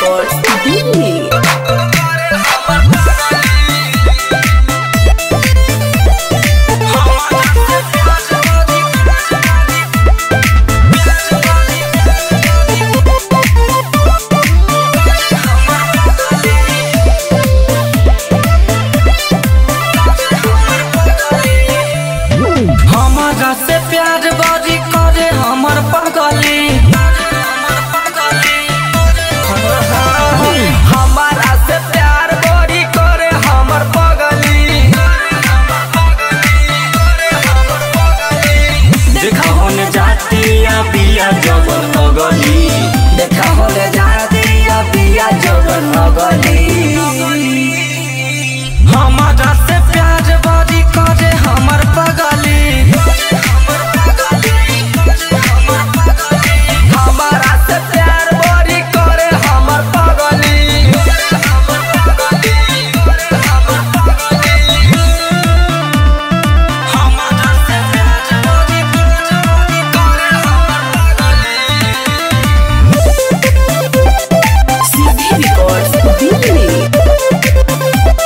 Records Delhi. हमारा से प्यार बारी करे हमर पगली हमारा से प्यार बड़ी करे हमर पगली देखा होने जाती या बिया जवन अगली देखा होने जाती या बिया जवन अगली हमारा से प्यार बड़ी करे हमर पगली हमारा से प्यार बड़ी करे हमर पगली हमारा से प्यार बड़ी करे CD Records Delhi.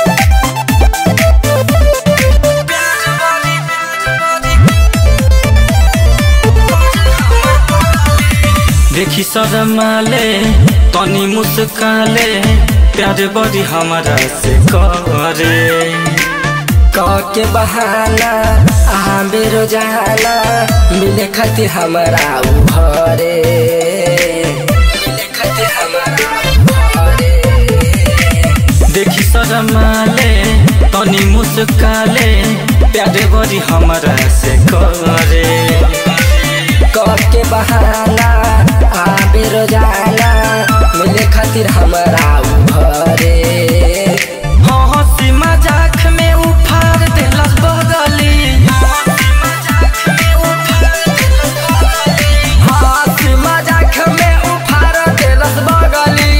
देखी शरमाले तनी मुस्काले प्यार बड़ी हमारा से करे के बहाना आ बेरो जाना मिले खातिर हमारा उ घरे मिले खातिर हमारा उ घरे देखी शरमाले तनी मुस्काले प्यार बड़ी हमारा से करे के बहाना आ बेरो जाना मिले खातिर हमारा उ घरे हाँ हंसी मजाक में उफार देलस बगली हंसी मजाक में उफार देलस बगली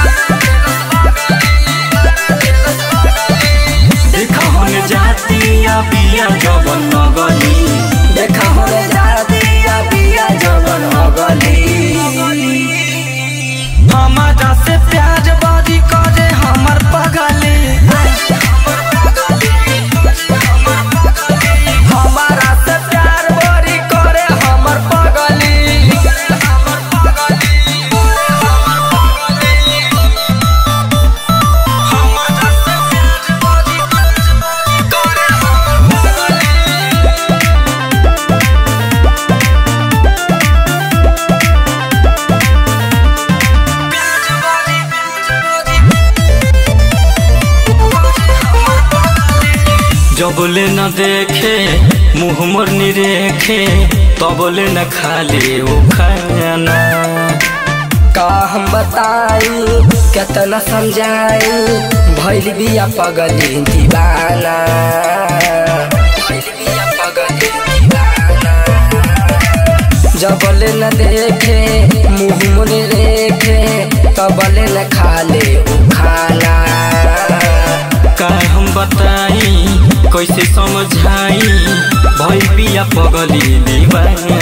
देखा होने जाती या बिया जवन नगली देखा होने जाती या बिया जवन अगली हमारा से प्यार बारी करे हमर पगली हमारा से प्यार बारी करे हमर पगली हमारा से प्यार बारी करे हमर पगली जबले न देखे मुँह मोर निरेखे तबले न खाली वो खाना का हम बताई केतना समझाई भइल बिया पगली दीवाना भइल बिया पगली दीवाना जबले न देखे मुँह मुने रेखे तबले न खाले उ खाना का हम बताई कैसे समझाई भई बिया पगली दीवाना